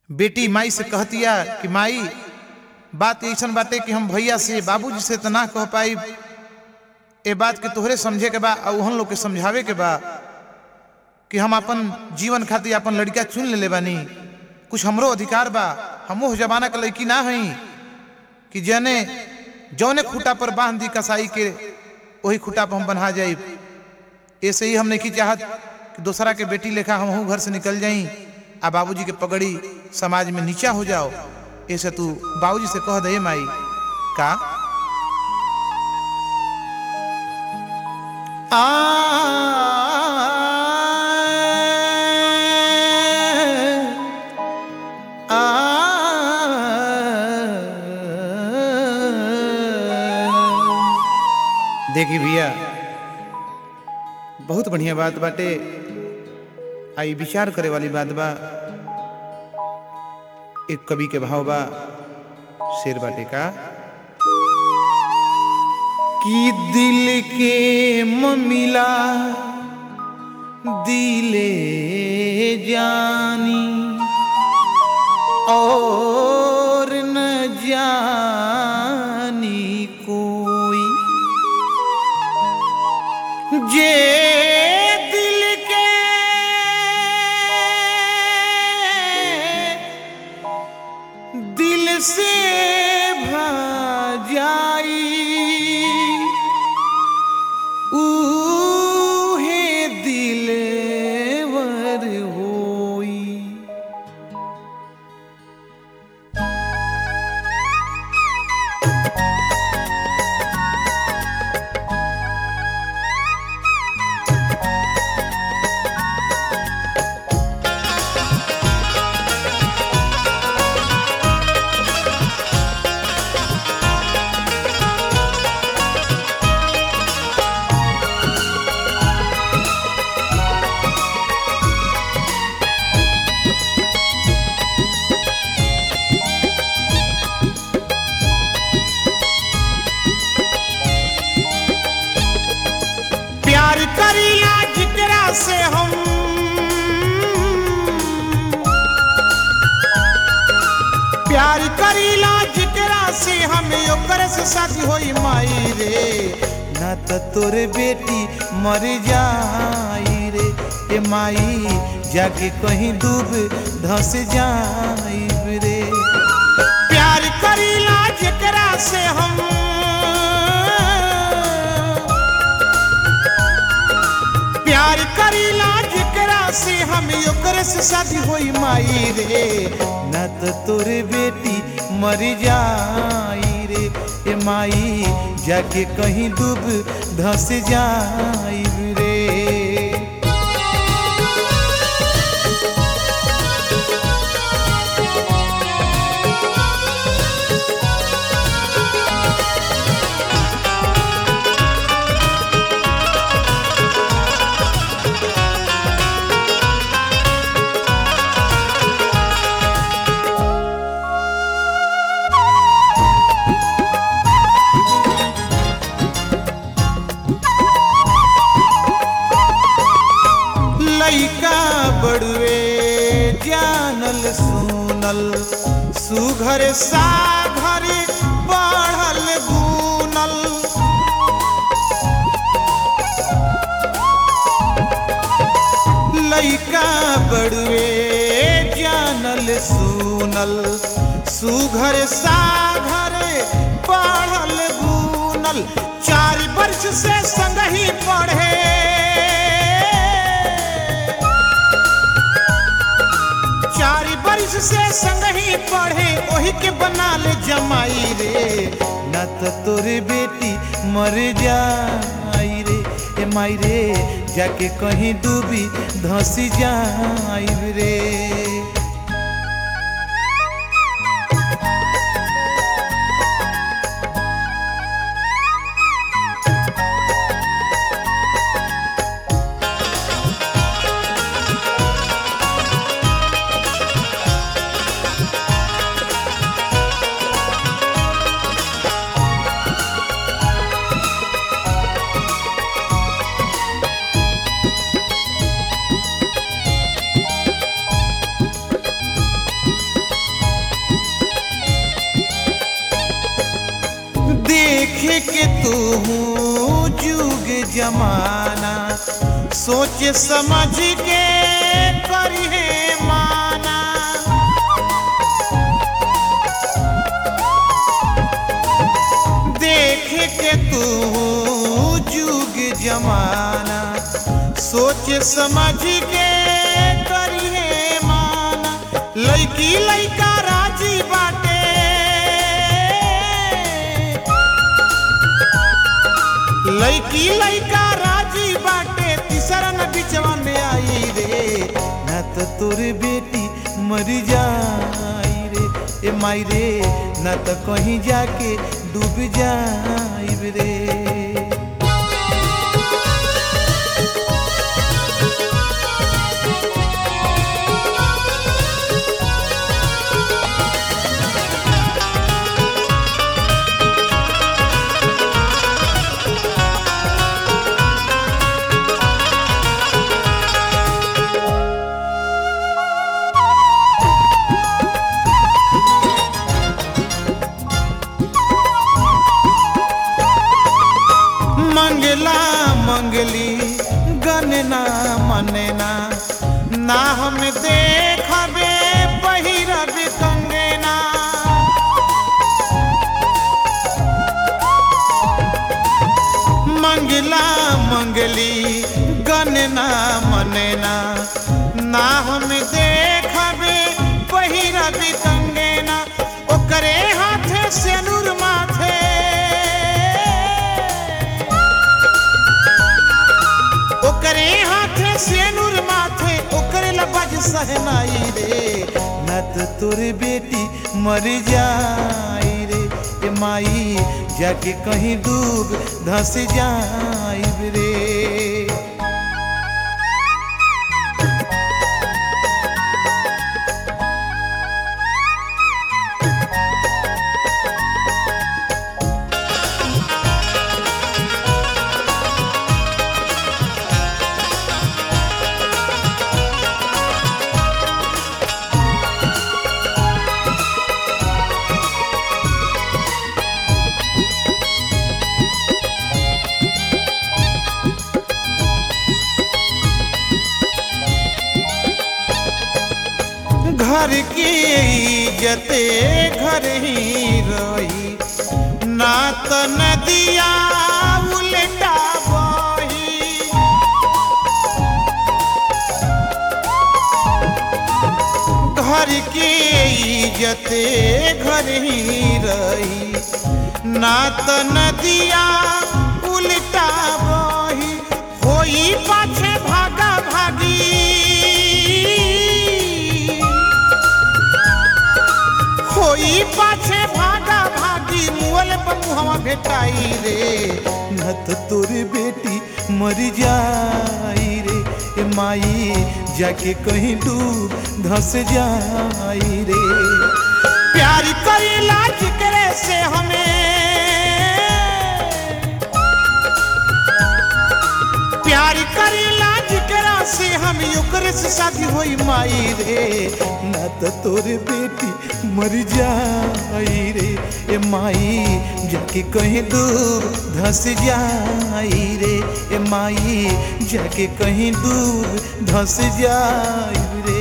बेटी माई से कहतिया कि माई बात ऐसन बाटे कि हम भैया से बाबूजी से तना कह पाई ए बात के तोहरे समझे के बा और उहन लोग के समझावे के बा कि हम अपन जीवन खातिर अपन लड़का चुन ले बानी कुछ हमरो अधिकार बा हम उस जमाना के लड़की ना हई कि जने जौने खूटा पर बांध दी कसाई के वही खूटा पर हम बन्हा जाई ऐसे ही हम नहीं चाहत कि दूसरा के बेटी लेखा हम घर से निकल जाई आ बाबूजी के पगड़ी समाज में नीचा हो जाओ ऐसे तू बाबूजी से कह दे माई का आ देखी भैया बहुत बढ़िया बात बाटे आई विचार करे वाली बात बा एक कवि के भाव बा शेर बाटे का कि दिल के ममिला दिले जानी और न जानी कोई जे दिल के दिल से भा जाई ऊहे दिलवर होई प्यार करीला जिकरा से हम प्यार करीला जिकरा से हम ओकर से शादी होई माई रे ना तो तोरे बेटी मर जाई रे ए माई जाके कहीं डूब धस जाई रे प्यार करीला जिकरा से हम प्यार करीला जेकरा से हम ओकरे से शादी होई माई रे न तो तोरे बेटी मर जाई रे ए माई जाके कहीं डूब धस जाई रे लइका बड़ुए जानल सुनल सुघर साघर बढ़ल गुनल लइका बड़ुए जानल सुनल सुघर साघर बढ़ल गुनल चार वर्ष से संगही पढ़े चार वर्ष से संग ही पढ़े वही के बना ले जमाई रे न तो तोरे बेटी मर जाई रे ए माई रे जाके कहीं डूबी धसी जाई रे के तू जुग जमाना सोच समझ के करिहे माना देख के तू जुग जमाना सोच समझ के करिहे माना लड़की लड़का राजी बाटे लड़की लड़का राजी बाटे तीसरा न बिचवा में आई रे न तो तोर बेटी मर जाई रे ए माई रे न तो कहीं जाके डूब जाई रे मंगला मंगली गनना मनना ना हम देखबे पहिरब कंगना मंगला मंगली गनना मनना ना हम देखबे पहिरब कंगना ओकरे हाथे सेनुर माथे ओकरे हाथे सेनुर माथे ओकरे लबज सहनाई रे न तो तोर बेटी मर जाई रे ए माई जाके कहीं डूब धस जाई रे घर की इज्जते घर ही रही ना तो नदिया उल्टा बही घर की इज्जते घर ही रही ना तो नदिया उल्टा बही होई पाछे भागा भागी होई पाछे भागा भागी मुअल पर मुहवा भेटाई रे न तो तोर बेटी मर जाई रे ए माई जाके कहीं डूब धस जाई रे प्यार करेला जिक्रे से हमें प्यार करेला जिकरा से हम ओकरे से शादी होई माई रे ना तो तोर बेटी मर जाई रे ए माई जाके कहीं दूर धस जाई रे ए माई जाके कहीं दूर धस जाई रे